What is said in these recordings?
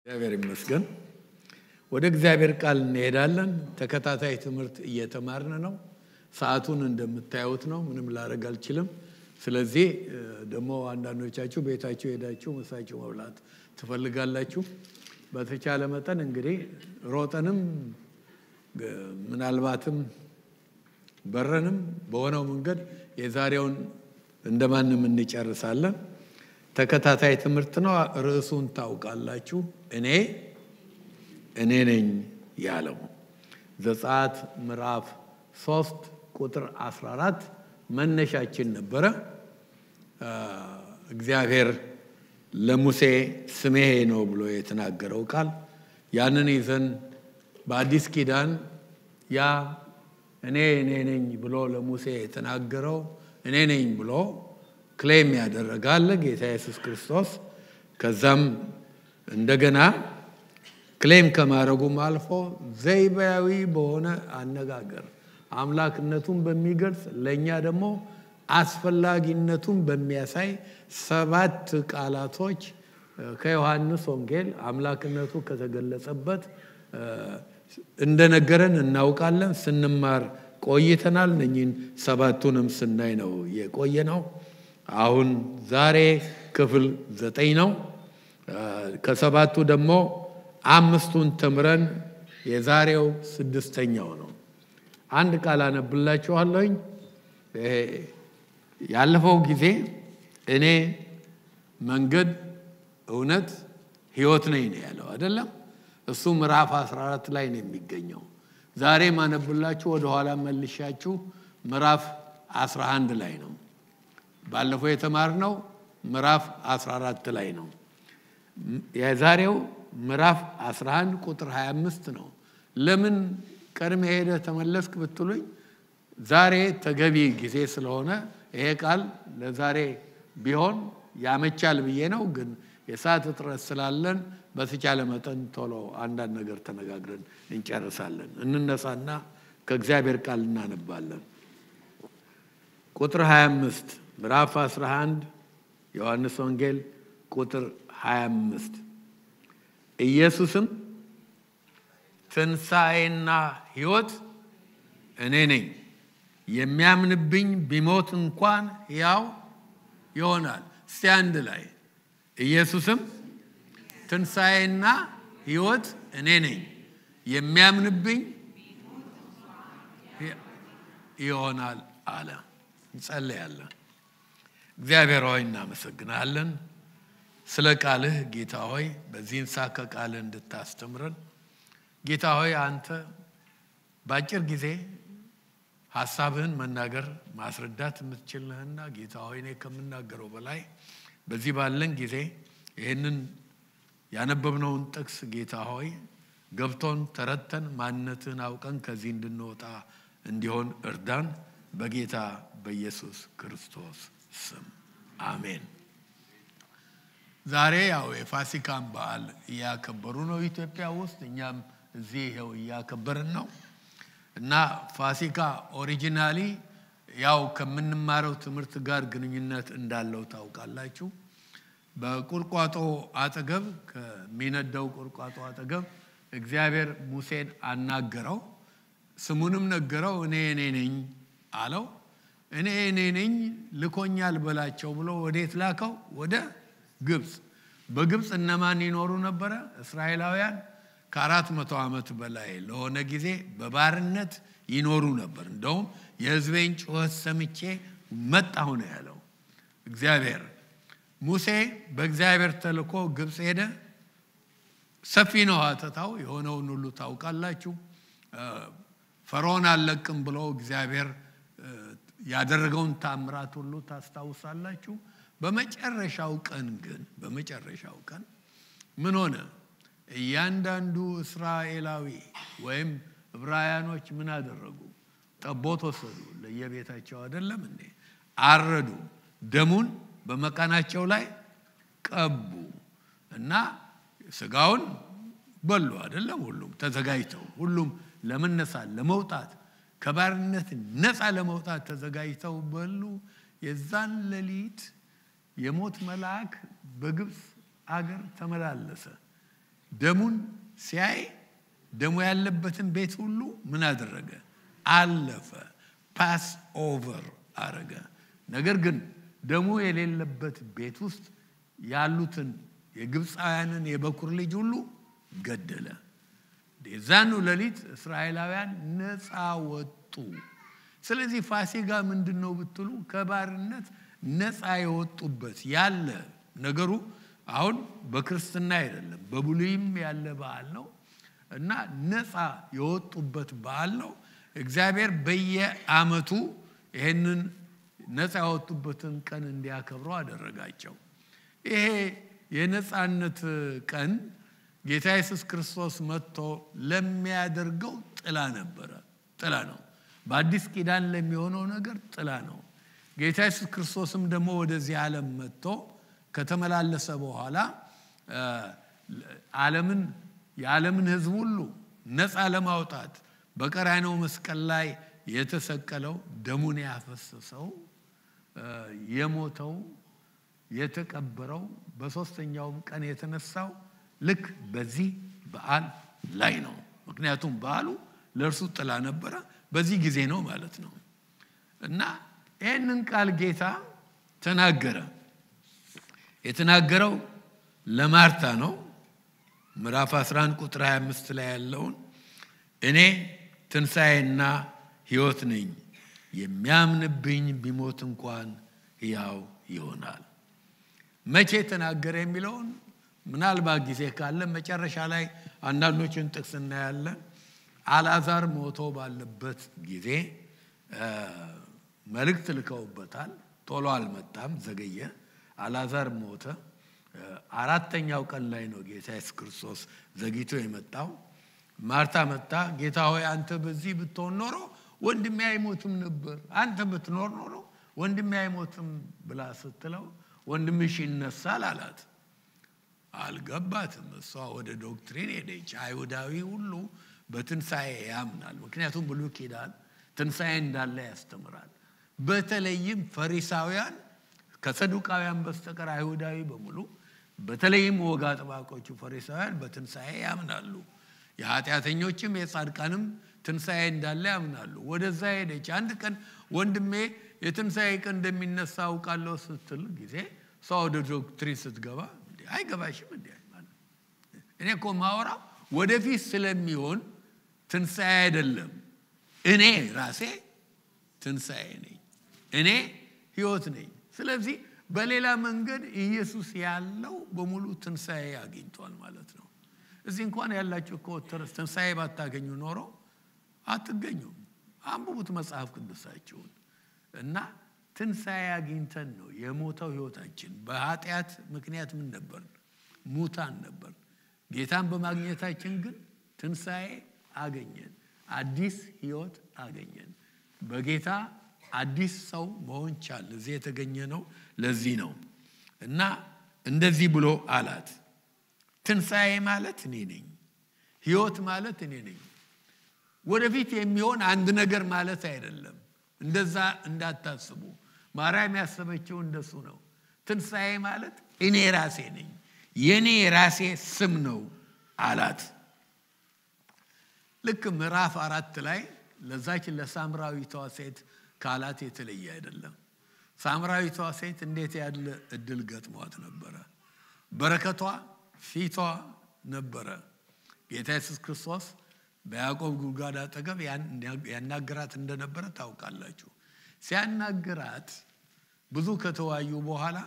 እግዚአብሔር ይመስገን። ወደ እግዚአብሔር ቃል እንሄዳለን። ተከታታይ ትምህርት እየተማርን ነው። ሰዓቱን እንደምታዩት ነው። ምንም ላደርግ አልችልም። ስለዚህ ደግሞ አንዳንዶቻችሁ ቤታችሁ ሄዳችሁ ምሳችሁ መብላት ትፈልጋላችሁ። በተቻለ መጠን እንግዲህ ሮጠንም ምናልባትም በረንም በሆነው መንገድ የዛሬውን እንደማንም እንጨርሳለን። ተከታታይ ትምህርት ነው። ርዕሱን ታውቃላችሁ። እኔ እኔ ነኝ ያለው ዘጸአት ምዕራፍ ሶስት ቁጥር 14 መነሻችን ነበረ። እግዚአብሔር ለሙሴ ስሜ ነው ብሎ የተናገረው ቃል ያንን ይዘን በአዲስ ኪዳን ያ እኔ እኔ ነኝ ብሎ ለሙሴ የተናገረው እኔ ነኝ ብሎ ክሌም ያደረጋለ ጌታ ኢየሱስ ክርስቶስ። ከዛም እንደገና ክሌም ከማድረጉም አልፎ ዘይቤያዊ በሆነ አነጋገር አምላክነቱን በሚገልጽ ለእኛ ደግሞ አስፈላጊነቱን በሚያሳይ ሰባት ቃላቶች ከዮሐንስ ወንጌል አምላክነቱ ከተገለጸበት እንደነገረን እናውቃለን። ስንማር ቆይተናል። እነኝን ሰባቱንም ስናይ ነው የቆየ ነው። አሁን ዛሬ ክፍል ዘጠኝ ነው። ከሰባቱ ደግሞ አምስቱን ተምረን የዛሬው ስድስተኛው ነው። አንድ ቃል አነብላችኋለሁኝ። ያለፈው ጊዜ እኔ መንገድ፣ እውነት፣ ህይወት ነኝ ነው ያለው አይደለም? እሱ ምዕራፍ 14 ላይ ነው የሚገኘው። ዛሬ ማነብላችሁ ወደኋላ መልሻችሁ ምዕራፍ 11 ላይ ነው። ባለፈው የተማርነው ምዕራፍ 14 ላይ ነው። የዛሬው ምዕራፍ 11 ቁጥር 25 ነው። ለምን ቀድሜ ሄደ ተመለስክ ብትሉኝ ዛሬ ተገቢ ጊዜ ስለሆነ ይሄ ቃል ለዛሬ ቢሆን ያመቻል ብዬ ነው። ግን የሰዓት እጥረት ስላለን በተቻለ መጠን ቶሎ አንዳንድ ነገር ተነጋግረን እንጨርሳለን። እንነሳና ከእግዚአብሔር ቃል እናነባለን። ቁጥር 25 ምዕራፍ 11 ዮሐንስ ወንጌል ቁጥር 25 ኢየሱስም ትንሣኤና ሕይወት እኔ ነኝ፣ የሚያምንብኝ ቢሞት እንኳን ሕያው ይሆናል። እስቲ አንድ ላይ ኢየሱስም ትንሣኤና ሕይወት እኔ ነኝ፣ የሚያምንብኝ ይሆናል አለ። እንጸለያለን። እግዚአብሔር ሆይ እናመሰግናለን ስለ ቃልህ ጌታ ሆይ በዚህን ሰዓት ከቃልህ እንድታስተምረን ጌታ ሆይ አንተ በአጭር ጊዜ ሀሳብህን መናገር ማስረዳት የምትችል ነህና ጌታ ሆይ እኔ ከምናገረው በላይ በዚህ ባለን ጊዜ ይህንን ያነበብነውን ጥቅስ ጌታ ሆይ ገብቶን ተረተን ማንነትህን አውቀን ከዚህ እንድንወጣ እንዲሆን እርዳን በጌታ በኢየሱስ ክርስቶስ ስም አሜን። ዛሬ ያው የፋሲካን በዓል እያከበሩ ነው ኢትዮጵያ ውስጥ፣ እኛም እዚህ ይኸው እያከበርን ነው እና ፋሲካ ኦሪጂናሊ ያው ከምንማረው ትምህርት ጋር ግንኙነት እንዳለው ታውቃላችሁ። በቁርቋጦ አጠገብ ከሚነደው ቁርቋጦ አጠገብ እግዚአብሔር ሙሴን አናገረው፣ ስሙንም ነገረው። እኔ እኔ ነኝ አለው። እኔ እኔ ነኝ ልኮኛል በላቸው ብሎ ወዴት ላከው? ወደ ግብፅ። በግብፅ እነማን ይኖሩ ነበረ? እስራኤላውያን ከአራት መቶ ዓመት በላይ ለሆነ ጊዜ በባርነት ይኖሩ ነበር። እንደውም የሕዝቤን ጩኸት ሰምቼ መጣሁ ነው ያለው እግዚአብሔር። ሙሴ በእግዚአብሔር ተልኮ ግብፅ ሄደ። ሰፊ ነው ሀተታው፣ የሆነውን ሁሉ ታውቃላችሁ። ፈርዖን አልለቅም ብሎ እግዚአብሔር ያደረገውን ታምራት ሁሉ ታስታውሳላችሁ። በመጨረሻው ቀን ግን በመጨረሻው ቀን ምን ሆነ? እያንዳንዱ እስራኤላዊ ወይም ዕብራውያኖች ምን አደረጉ? ጠቦት ወሰዱ፣ ለየቤታቸው አይደለም እንዴ? አረዱ፣ ደሙን በመቃናቸው ላይ ቀቡ እና ስጋውን በሉ አይደለም? ሁሉም ተዘጋጅተው ሁሉም ለመነሳት ለመውጣት ከባርነት ነፃ ለመውጣት ተዘጋጅተው በሉ። የዛን ሌሊት የሞት መልአክ በግብፅ አገር ተመላለሰ። ደሙን ሲያይ ደሙ ያለበትን ቤት ሁሉ ምን አደረገ? አለፈ። ፓስ ኦቨር አረገ። ነገር ግን ደሙ የሌለበት ቤት ውስጥ ያሉትን የግብፃውያንን የበኩር ልጅ ሁሉ ገደለ። የዛኑ ሌሊት እስራኤላውያን ነፃ ወጡ። ስለዚህ ፋሲጋ ምንድን ነው ብትሉ ከባርነት ነፃ የወጡበት ያለ ነገሩ አሁን በክርስትና አይደለም፣ በብሉይም ያለ በዓል ነው እና ነፃ የወጡበት በዓል ነው። እግዚአብሔር በየዓመቱ ይህንን ነፃ ያወጡበትን ቀን እንዲያከብሩ አደረጋቸው። ይሄ የነፃነት ቀን ጌታ ኢየሱስ ክርስቶስ መጥቶ ለሚያደርገው ጥላ ነበረ። ጥላ ነው። በአዲስ ኪዳን ለሚሆነው ነገር ጥላ ነው። ጌታ ኢየሱስ ክርስቶስም ደግሞ ወደዚህ ዓለም መጥቶ ከተመላለሰ በኋላ ዓለምን የዓለምን ሕዝብ ሁሉ ነፃ ለማውጣት በቀራንዮ መስቀል ላይ የተሰቀለው ደሙን ያፈሰሰው የሞተው የተቀበረው በሦስተኛውም ቀን የተነሳው ልክ በዚህ በዓል ላይ ነው። ምክንያቱም በዓሉ ለእርሱ ጥላ ነበረ። በዚህ ጊዜ ነው ማለት ነው እና ይህንን ቃል ጌታ ተናገረ። የተናገረው ለማርታ ነው። ምዕራፍ 11 ቁጥር 25 ላይ ያለውን እኔ ትንሣኤና ሕይወት ነኝ፣ የሚያምንብኝ ቢሞት እንኳን ሕያው ይሆናል። መቼ ተናገረ የሚለውን ምናልባት ጊዜ ካለ መጨረሻ ላይ አንዳንዶችን ጥቅስ እናያለን። አልዓዛር ሞቶ ባለበት ጊዜ መልእክት ልከውበታል። ቶሎ አልመጣም፣ ዘገየ። አልዓዛር ሞተ። አራተኛው ቀን ላይ ነው ጌታ ኢየሱስ ክርስቶስ ዘግይቶ የመጣው። ማርታ መጣ፣ ጌታ ሆይ አንተ በዚህ ብትሆን ኖሮ ወንድሜ አይሞትም ነበር፣ አንተ ብትኖር ኖሮ ወንድሜ አይሞትም ብላ ስትለው ወንድምሽ ይነሳል አላት። አልገባትም። እሷ ወደ ዶክትሪን ሄደች። አይሁዳዊ ሁሉ በትንሣኤ ያምናል። ምክንያቱም ብሉይ ኪዳን ትንሣኤ እንዳለ ያስተምራል። በተለይም ፈሪሳውያን ከሰዱቃውያን በስተቀር አይሁዳዊ በሙሉ በተለይም ወግ አጥባቆቹ ፈሪሳውያን በትንሣኤ ያምናሉ። የኃጢአተኞችም የጻድቃንም ትንሣኤ እንዳለ ያምናሉ። ወደዛ ሄደች። አንድ ቀን ወንድሜ የትንሣኤ ቀን እንደሚነሳ አውቃለሁ ስትል ጊዜ እሷ ወደ ዶክትሪን ስትገባ አይገባሽም እንዲ እኔ እኮ ማወራው ወደፊት ስለሚሆን ትንሣኤ አይደለም። እኔ ራሴ ትንሣኤ ነኝ። እኔ ህይወት ነኝ። ስለዚህ በሌላ መንገድ ኢየሱስ ያለው በሙሉ ትንሣኤ አግኝቷል ማለት ነው። እዚህ እንኳን ያላችሁ እኮ ትንሣኤ ባታገኙ ኖሮ አትገኙም። አንብቡት መጽሐፍ ቅዱሳችሁን እና ትንሣኤ አግኝተን ነው የሞተው ህይወታችን። በኃጢአት ምክንያት ምን ነበር? ሙታን ነበር። ጌታን በማግኘታችን ግን ትንሣኤ አገኘን፣ አዲስ ህይወት አገኘን። በጌታ አዲስ ሰው መሆን ቻል። እዚህ የተገኘ ነው። ለዚህ ነው እና እንደዚህ ብሎ አላት። ትንሣኤ ማለት እኔ ነኝ። ህይወት ማለት እኔ ነኝ። ወደፊት የሚሆን አንድ ነገር ማለት አይደለም። እንደዛ እንዳታስቡ። ማርያም ያሰበችው እንደሱ ነው። ትንሣኤ ማለት እኔ ራሴ ነኝ፣ የእኔ ራሴ ስም ነው አላት። ልክ ምዕራፍ አራት ላይ ለዛች ለሳምራዊቷ ሴት ካላት የተለየ አይደለም። ሳምራዊቷ ሴት እንዴት ያለ እድል ገጥሟት ነበረ! በረከቷ ፊቷ ነበረ። ጌታ ኢየሱስ ክርስቶስ በያዕቆብ ጉድጓድ አጠገብ ያናገራት እንደነበረ ታውቃላችሁ። ሲያናግራት ብዙ ከተወያዩ በኋላ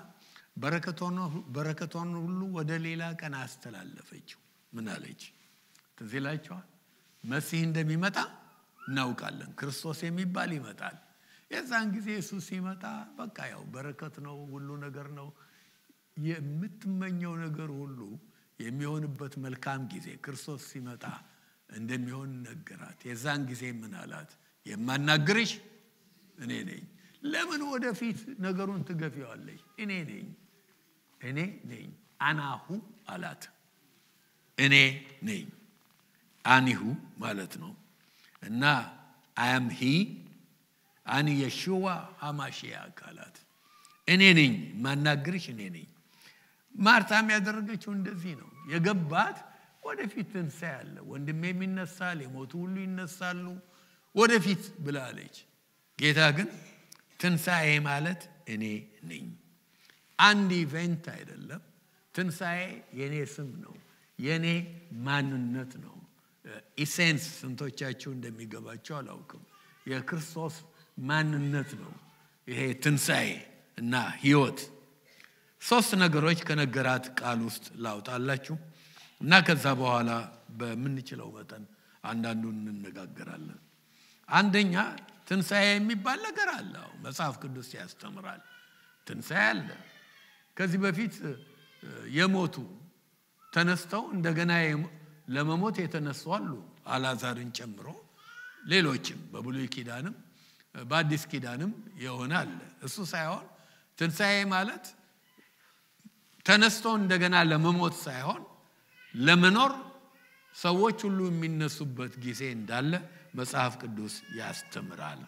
በረከቷን ሁሉ ወደ ሌላ ቀን አስተላለፈችው። ምን አለች? ትዝ ይላችኋል። መሲህ እንደሚመጣ እናውቃለን። ክርስቶስ የሚባል ይመጣል። የዛን ጊዜ እሱ ሲመጣ በቃ ያው በረከት ነው፣ ሁሉ ነገር ነው። የምትመኘው ነገር ሁሉ የሚሆንበት መልካም ጊዜ ክርስቶስ ሲመጣ እንደሚሆን ነገራት። የዛን ጊዜ ምን አላት? የማናግርሽ እኔ ነኝ። ለምን ወደፊት ነገሩን ትገፊዋለሽ? እኔ ነኝ፣ እኔ ነኝ። አናሁ አላት። እኔ ነኝ አኒሁ ማለት ነው እና አያም ሂ አን የሽዋ ሀማሽያ አካላት እኔ ነኝ ማናግርሽ እኔ ነኝ። ማርታም ያደረገችው እንደዚህ ነው። የገባት ወደፊት ትንሣኤ አለ፣ ወንድሜም ይነሳል፣ የሞቱ ሁሉ ይነሳሉ ወደፊት ብላለች። ጌታ ግን ትንሣኤ ማለት እኔ ነኝ። አንድ ኢቨንት አይደለም። ትንሣኤ የእኔ ስም ነው፣ የእኔ ማንነት ነው። ኢሴንስ ስንቶቻችሁ እንደሚገባቸው አላውቅም። የክርስቶስ ማንነት ነው ይሄ ትንሣኤ እና ህይወት። ሶስት ነገሮች ከነገራት ቃል ውስጥ ላውጣላችሁ እና ከዛ በኋላ በምንችለው መጠን አንዳንዱን እንነጋገራለን። አንደኛ ትንሣኤ የሚባል ነገር አለ። መጽሐፍ ቅዱስ ያስተምራል። ትንሣኤ አለ። ከዚህ በፊት የሞቱ ተነስተው እንደገና ለመሞት የተነሱ አሉ፣ አላዛርን ጨምሮ ሌሎችም በብሉይ ኪዳንም በአዲስ ኪዳንም የሆነ አለ። እሱ ሳይሆን ትንሣኤ ማለት ተነስቶ እንደገና ለመሞት ሳይሆን ለመኖር ሰዎች ሁሉ የሚነሱበት ጊዜ እንዳለ መጽሐፍ ቅዱስ ያስተምራል።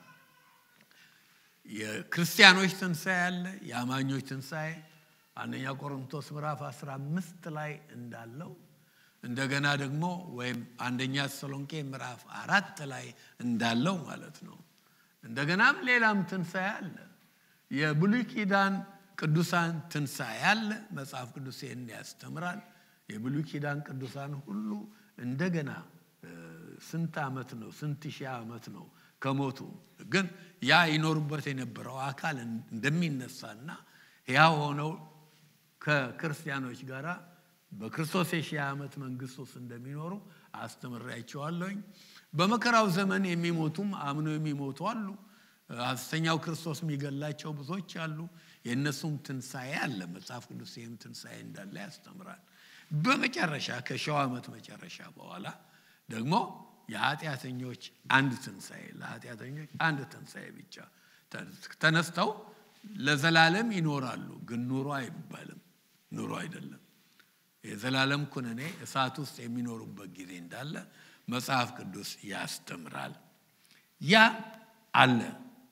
የክርስቲያኖች ትንሣኤ አለ፣ የአማኞች ትንሣኤ አንደኛ ቆሮንቶስ ምዕራፍ 15 ላይ እንዳለው እንደገና ደግሞ ወይም አንደኛ ተሰሎንቄ ምዕራፍ አራት ላይ እንዳለው ማለት ነው። እንደገናም ሌላም ትንሣኤ አለ። የብሉይ ኪዳን ቅዱሳን ትንሣኤ አለ። መጽሐፍ ቅዱስ ይህን ያስተምራል። የብሉይ ኪዳን ቅዱሳን ሁሉ እንደገና ስንት ዓመት ነው? ስንት ሺህ ዓመት ነው ከሞቱ ግን ያ ይኖሩበት የነበረው አካል እንደሚነሳና ያው ሆነው ከክርስቲያኖች ጋር በክርስቶስ የሺህ ዓመት መንግስት ውስጥ እንደሚኖሩ አስተምሬያቸዋለሁኝ። በመከራው ዘመን የሚሞቱም አምኖ የሚሞቱ አሉ። ሐሰተኛው ክርስቶስ የሚገላቸው ብዙዎች አሉ። የእነሱም ትንሣኤ አለ። መጽሐፍ ቅዱስ ይህም ትንሣኤ እንዳለ ያስተምራል። በመጨረሻ ከሺው ዓመት መጨረሻ በኋላ ደግሞ የኃጢአተኞች አንድ ትንሣኤ ለኃጢአተኞች አንድ ትንሣኤ ብቻ ተነስተው ለዘላለም ይኖራሉ። ግን ኑሮ አይባልም፣ ኑሮ አይደለም። የዘላለም ኩነኔ እሳት ውስጥ የሚኖሩበት ጊዜ እንዳለ መጽሐፍ ቅዱስ ያስተምራል። ያ አለ፣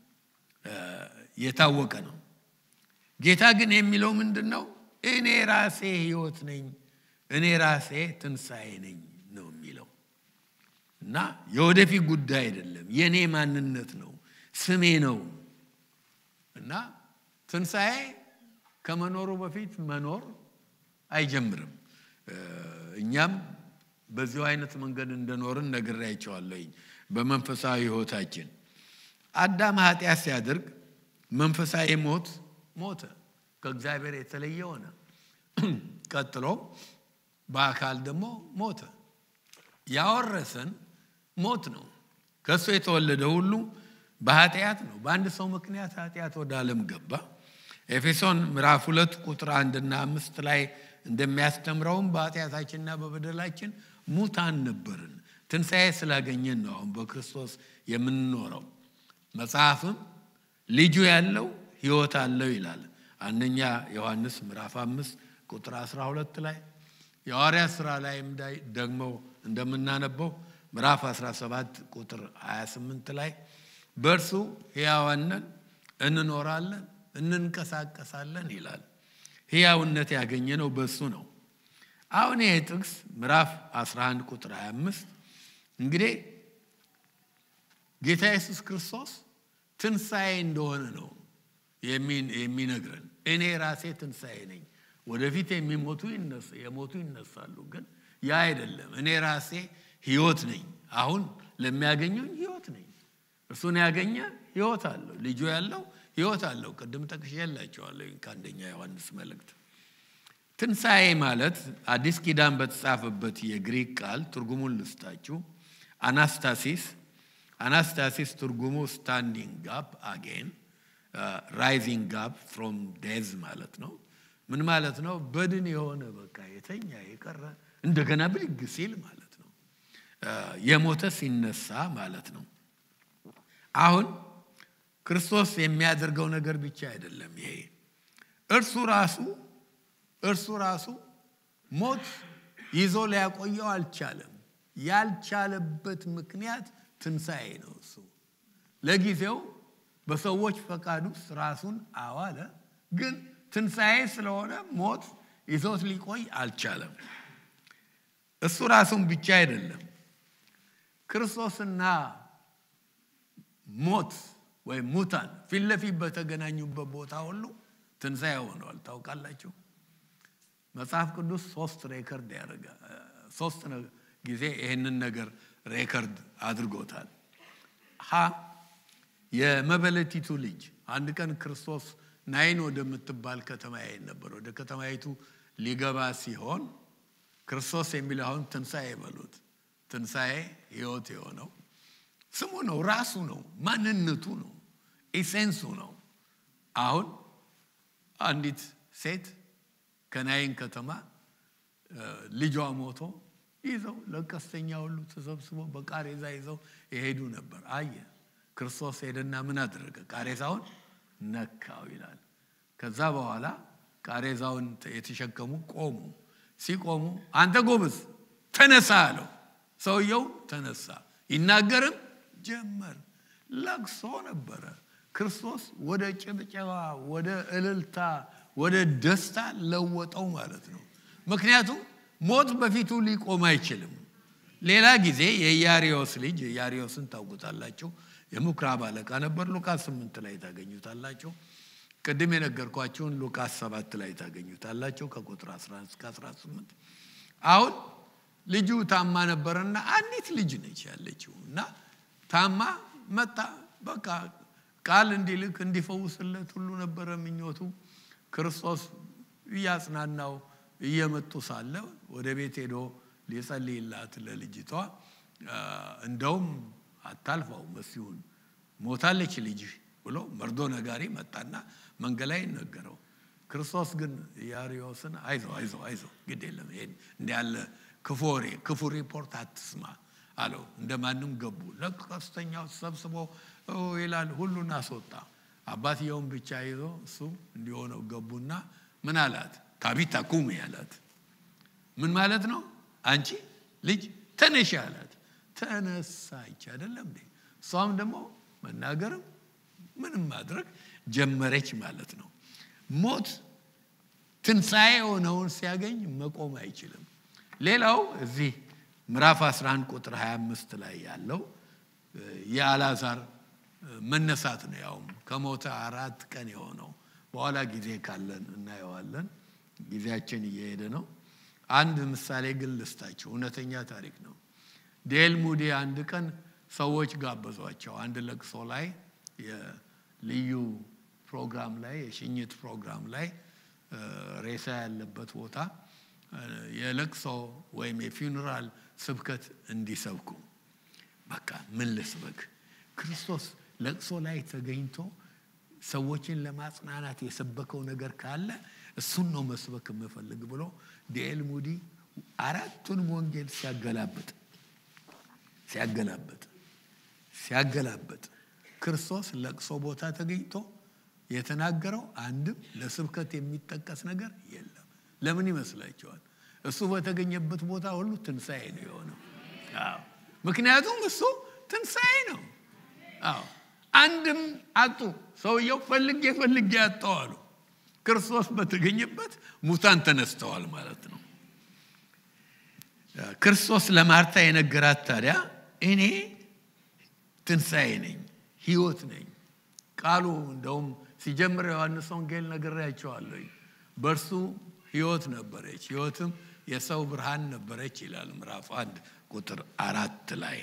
የታወቀ ነው። ጌታ ግን የሚለው ምንድን ነው? እኔ ራሴ ሕይወት ነኝ፣ እኔ ራሴ ትንሣኤ ነኝ ነው የሚለው እና የወደፊት ጉዳይ አይደለም፣ የእኔ ማንነት ነው፣ ስሜ ነው እና ትንሣኤ ከመኖሩ በፊት መኖር አይጀምርም። እኛም በዚሁ አይነት መንገድ እንደኖርን ነግሬያቸዋለሁኝ። በመንፈሳዊ ሕይወታችን አዳም ኃጢአት ሲያደርግ መንፈሳዊ ሞት ሞተ፣ ከእግዚአብሔር የተለየ ሆነ። ቀጥሎ በአካል ደግሞ ሞተ። ያወረሰን ሞት ነው። ከእሱ የተወለደ ሁሉ በኃጢአት ነው። በአንድ ሰው ምክንያት ኃጢአት ወደ ዓለም ገባ። ኤፌሶን ምዕራፍ ሁለት ቁጥር አንድና አምስት ላይ እንደሚያስተምረውም በኃጢአታችንና በበደላችን ሙታን ነበርን፣ ትንሣኤ ስላገኘን ነው አሁን በክርስቶስ የምንኖረው። መጽሐፍም ልጁ ያለው ሕይወት አለው ይላል። አንደኛ ዮሐንስ ምዕራፍ አምስት ቁጥር 12 ላይ የሐዋርያት ሥራ ላይም ደግሞ እንደምናነበው ምዕራፍ 17 ቁጥር 28 ላይ በእርሱ ሕያዋንን እንኖራለን እንንቀሳቀሳለን ይላል። ሕያውነት ያገኘነው በእሱ ነው። አሁን ይሄ ጥቅስ ምዕራፍ 11 ቁጥር 25 እንግዲህ ጌታ ኢየሱስ ክርስቶስ ትንሣኤ እንደሆነ ነው የሚነግረን። እኔ ራሴ ትንሣኤ ነኝ። ወደፊት የሚሞቱ የሞቱ ይነሳሉ፣ ግን ያ አይደለም። እኔ ራሴ ሕይወት ነኝ። አሁን ለሚያገኙኝ ሕይወት ነኝ። እርሱን ያገኘ ሕይወት አለው። ልጁ ያለው ሕይወት አለው። ቅድም ጠቅሼላቸዋለሁ ከአንደኛ ዮሐንስ መልእክት። ትንሣኤ ማለት አዲስ ኪዳን በተጻፈበት የግሪክ ቃል ትርጉሙን ልስጣችሁ። አናስታሲስ አናስታሲስ ትርጉሙ ስታንዲንግ ጋፕ አጌን ራይዚንግ ጋፕ ፍሮም ዴዝ ማለት ነው። ምን ማለት ነው? በድን የሆነ በቃ የተኛ የቀረ እንደገና ብድግ ሲል ማለት ነው። የሞተ ሲነሳ ማለት ነው። አሁን ክርስቶስ የሚያደርገው ነገር ብቻ አይደለም። ይሄ እርሱ ራሱ እርሱ ራሱ ሞት ይዞ ሊያቆየው አልቻለም። ያልቻለበት ምክንያት ትንሣኤ ነው። እሱ ለጊዜው በሰዎች ፈቃድ ውስጥ ራሱን አዋለ። ግን ትንሣኤ ስለሆነ ሞት ይዞት ሊቆይ አልቻለም። እሱ ራሱን ብቻ አይደለም ክርስቶስና ሞት ወይም ሙታን ፊት ለፊት በተገናኙበት ቦታ ሁሉ ትንሣኤ ሆነዋል። ታውቃላችሁ። መጽሐፍ ቅዱስ ሶስት ሬከርድ ያደርጋል። ሶስት ጊዜ ይህንን ነገር ሬከርድ አድርጎታል። ሀ የመበለቲቱ ልጅ አንድ ቀን ክርስቶስ ናይን ወደምትባል ከተማ ይሄድ ነበር። ወደ ከተማይቱ ሊገባ ሲሆን ክርስቶስ የሚል አሁን ትንሣኤ በሉት። ትንሣኤ ሕይወት የሆነው ስሙ ነው፣ ራሱ ነው፣ ማንነቱ ነው፣ ኢሴንሱ ነው። አሁን አንዲት ሴት ከናይን ከተማ ልጇ ሞቶ ይዘው ለቀስተኛ ሁሉ ተሰብስቦ በቃሬዛ ይዘው የሄዱ ነበር። አየ ክርስቶስ ሄደና ምን አደረገ? ቃሬዛውን ነካው ይላል። ከዛ በኋላ ቃሬዛውን የተሸከሙ ቆሙ። ሲቆሙ አንተ ጎበዝ ተነሳ አለው። ሰውየው ተነሳ፣ ይናገርም ጀመር። ለቅሶ ነበረ። ክርስቶስ ወደ ጭብጨባ፣ ወደ እልልታ፣ ወደ ደስታ ለወጠው ማለት ነው። ምክንያቱም ሞት በፊቱ ሊቆም አይችልም። ሌላ ጊዜ የኢያሪዮስ ልጅ ኢያሪዮስን ታውቁታላችሁ። የምኩራብ አለቃ ነበር። ሉቃስ ስምንት ላይ ታገኙታላችሁ። ቅድም የነገርኳችሁን ሉቃስ ሰባት ላይ ታገኙታላችሁ ከቁጥር 11 እስከ 18 አሁን ልጁ ታማ ነበረና አንዲት ልጅ ነች ያለችው እና ታማ መጣ። በቃ ቃል እንዲልክ እንዲፈውስለት ሁሉ ነበረ ምኞቱ። ክርስቶስ እያጽናናው እየመጡ ሳለ ወደ ቤት ሄዶ ሊጸልይላት ለልጅቷ እንደውም አታልፈው መሲሁን ሞታለች ልጅ ብሎ መርዶ ነጋሪ መጣና መንገድ ላይ ነገረው። ክርስቶስ ግን ኢያሪዮስን አይዞ አይዞ አይዞ ግድ የለም ይሄን እንዲ ያለ ክፉ ወሬ ክፉ ሪፖርት አትስማ አለው። እንደ ማንም ገቡ። ለቀስተኛው ተሰብስቦ ይላል ሁሉን አስወጣ። አባትየውን ብቻ ይዞ እሱ እንዲሆነው ገቡና ምን አላት? ታቢታ ቁሚ አላት። ምን ማለት ነው? አንቺ ልጅ ተነሽ አላት። ተነሳች አይደለም እንዴ? እሷም ደግሞ መናገርም ምንም ማድረግ ጀመረች ማለት ነው። ሞት ትንሣኤ የሆነውን ሲያገኝ መቆም አይችልም። ሌላው እዚህ ምዕራፍ 11 ቁጥር 25 ላይ ያለው የአልዓዛር መነሳት ነው። ያውም ከሞተ አራት ቀን የሆነው በኋላ ጊዜ ካለን እናየዋለን። ጊዜያችን እየሄደ ነው። አንድ ምሳሌ ግን ልስጣችሁ። እውነተኛ ታሪክ ነው። ዴል ሙዲ አንድ ቀን ሰዎች ጋበዟቸው። አንድ ለቅሶ ላይ የልዩ ፕሮግራም ላይ የሽኝት ፕሮግራም ላይ ሬሳ ያለበት ቦታ የለቅሶ ወይም የፊውነራል ስብከት እንዲሰብኩ በቃ ምን ልስበክ? ክርስቶስ ለቅሶ ላይ ተገኝቶ ሰዎችን ለማጽናናት የሰበከው ነገር ካለ እሱን ነው መስበክ የምፈልግ ብሎ ዲኤል ሙዲ አራቱን ወንጌል ሲያገላብጥ ሲያገላብጥ ሲያገላብጥ ክርስቶስ ለቅሶ ቦታ ተገኝቶ የተናገረው አንድም ለስብከት የሚጠቀስ ነገር የለም። ለምን ይመስላችኋል? እሱ በተገኘበት ቦታ ሁሉ ትንሣኤ ነው የሆነው። አዎ፣ ምክንያቱም እሱ ትንሣኤ ነው። አዎ፣ አንድም አጡ። ሰውየው ፈልጌ ፈልጌ ያጠዋሉ። ክርስቶስ በተገኘበት ሙታን ተነስተዋል ማለት ነው። ክርስቶስ ለማርታ የነገራት ታዲያ እኔ ትንሣኤ ነኝ፣ ሕይወት ነኝ። ቃሉ እንደውም ሲጀምር ዮሐንስ ወንጌል ነግሬያቸዋለሁ። በእርሱ ሕይወት ነበረች፣ ሕይወትም የሰው ብርሃን ነበረች ይላል ምዕራፍ አንድ ቁጥር አራት ላይ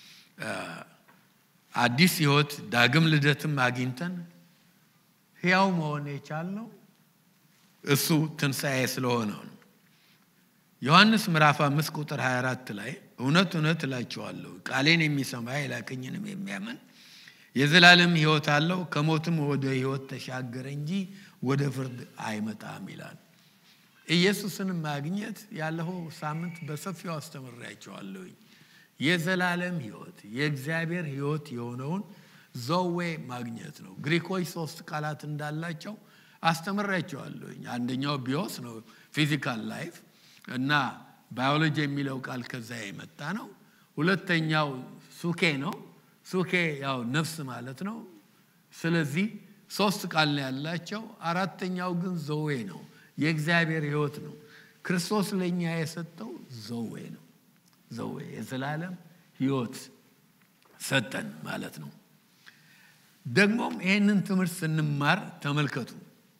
አዲስ ሕይወት ዳግም ልደትም አግኝተን ሕያው መሆን የቻልነው እሱ ትንሣኤ ስለሆነው ነው። ዮሐንስ ምዕራፍ አምስት ቁጥር 24 ላይ እውነት እውነት እላችኋለሁ ቃሌን የሚሰማ የላከኝንም የሚያምን የዘላለም ሕይወት አለው ከሞትም ወደ ሕይወት ተሻገረ እንጂ ወደ ፍርድ አይመጣም ይላል። ኢየሱስን ማግኘት ያለፈው ሳምንት በሰፊው አስተምሬያቸዋለሁኝ። የዘላለም ሕይወት የእግዚአብሔር ሕይወት የሆነውን ዘዌ ማግኘት ነው። ግሪኮች ሶስት ቃላት እንዳላቸው አስተምሬያቸዋለሁኝ። አንደኛው ቢዮስ ነው ፊዚካል ላይፍ እና ባዮሎጂ የሚለው ቃል ከዛ የመጣ ነው። ሁለተኛው ሱኬ ነው። ሱኬ ያው ነፍስ ማለት ነው። ስለዚህ ሶስት ቃል ነው ያላቸው። አራተኛው ግን ዘዌ ነው፣ የእግዚአብሔር ሕይወት ነው። ክርስቶስ ለእኛ የሰጠው ዘዌ ነው። ዘዌ የዘላለም ሕይወት ሰጠን ማለት ነው። ደግሞም ይህንን ትምህርት ስንማር ተመልከቱ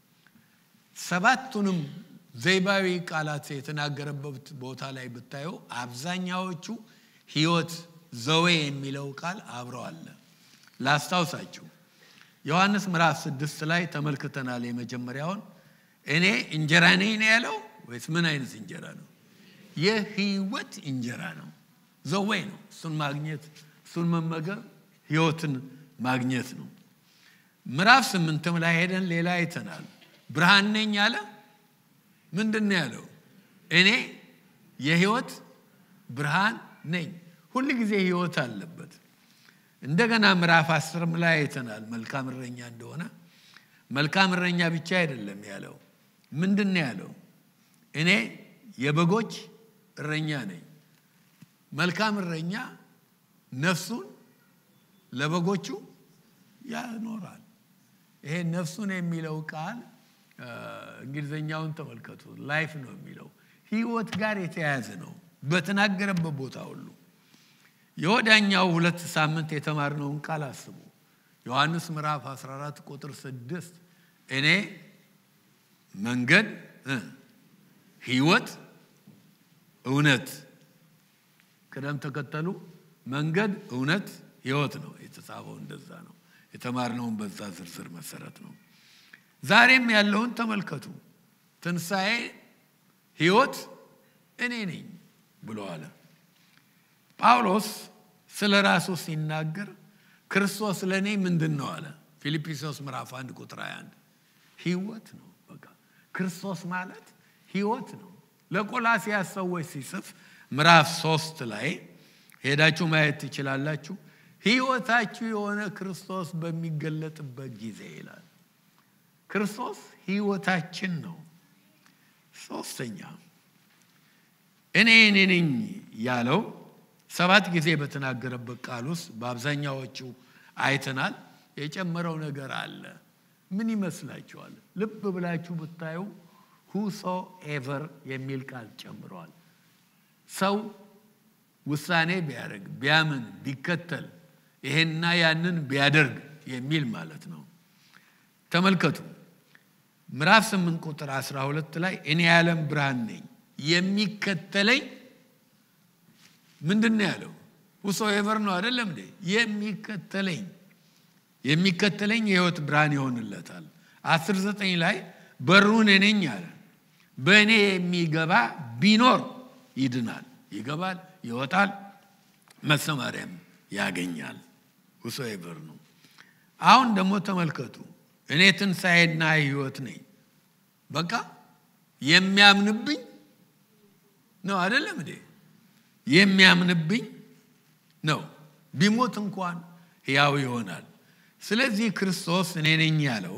ሰባቱንም ዘይባዊ ቃላት የተናገረበት ቦታ ላይ ብታዩ አብዛኛዎቹ ሕይወት ዘዌ የሚለው ቃል አብረው አለ። ላስታውሳችሁ ዮሐንስ ምዕራፍ ስድስት ላይ ተመልክተናል። የመጀመሪያውን እኔ እንጀራ ነኝ ነው ያለው ወይስ ምን አይነት እንጀራ ነው? የሕይወት እንጀራ ነው። ዘዌ ነው። እሱን ማግኘት እሱን መመገብ ሕይወትን ማግኘት ነው። ምዕራፍ ስምንትም ላይ ሄደን ሌላ አይተናል። ብርሃን ነኝ አለ። ምንድን ነው ያለው? እኔ የሕይወት ብርሃን ነኝ። ሁል ጊዜ ሕይወት አለበት። እንደገና ምዕራፍ አስርም ላይ አይተናል መልካም እረኛ እንደሆነ። መልካም እረኛ ብቻ አይደለም ያለው። ምንድን ነው ያለው? እኔ የበጎች እረኛ ነኝ። መልካም እረኛ ነፍሱን ለበጎቹ ያኖራል። ይሄ ነፍሱን የሚለው ቃል እንግሊዝኛውን ተመልከቱ። ላይፍ ነው የሚለው ህይወት ጋር የተያያዘ ነው በተናገረበት ቦታ ሁሉ። የወዳኛው ሁለት ሳምንት የተማርነውን ቃል አስቡ። ዮሐንስ ምዕራፍ 14 ቁጥር 6 እኔ መንገድ ህይወት እውነት ቅደም ተከተሉ መንገድ እውነት ህይወት ነው የተጻፈው እንደዛ ነው የተማርነውን በዛ ዝርዝር መሰረት ነው ዛሬም ያለውን ተመልከቱ ትንሣኤ ህይወት እኔ ነኝ ብሎ አለ ጳውሎስ ስለ ራሱ ሲናገር ክርስቶስ ለእኔ ምንድን ነው አለ ፊልጵስዩስ ምዕራፍ 1 ቁጥር 21 ህይወት ነው በቃ ክርስቶስ ማለት ህይወት ነው ለቆላሲያስ ሰዎች ሲጽፍ ምዕራፍ ሶስት ላይ ሄዳችሁ ማየት ትችላላችሁ ህይወታችሁ የሆነ ክርስቶስ በሚገለጥበት ጊዜ ይላል ክርስቶስ ህይወታችን ነው ሶስተኛ እኔ እኔ ነኝ ያለው ሰባት ጊዜ በተናገረበት ቃል ውስጥ በአብዛኛዎቹ አይተናል የጨመረው ነገር አለ ምን ይመስላችኋል ልብ ብላችሁ ብታዩ ሁሶ ኤቨር የሚል ቃል ጨምረዋል ሰው ውሳኔ ቢያደርግ ቢያምን ቢከተል ይሄና ያንን ቢያደርግ የሚል ማለት ነው ተመልከቱ ምዕራፍ 8 ቁጥር 12 ላይ እኔ የዓለም ብርሃን ነኝ የሚከተለኝ ምንድን ነው ያለው ሁሶ ኤቨር ነው አይደለም እንዴ የሚከተለኝ የሚከተለኝ የህይወት ብርሃን ይሆንለታል አስር ዘጠኝ ላይ በሩን ነኝ አለ በእኔ የሚገባ ቢኖር ይድናል ይገባል ይወጣል መሰማሪያም ያገኛል ሁሶ ኤቨር ነው አሁን ደግሞ ተመልከቱ እኔ ትንሣኤና ህይወት ነኝ በቃ የሚያምንብኝ ነው አይደለም እንዴ የሚያምንብኝ ነው ቢሞት እንኳን ሕያው ይሆናል ስለዚህ ክርስቶስ እኔ ነኝ ያለው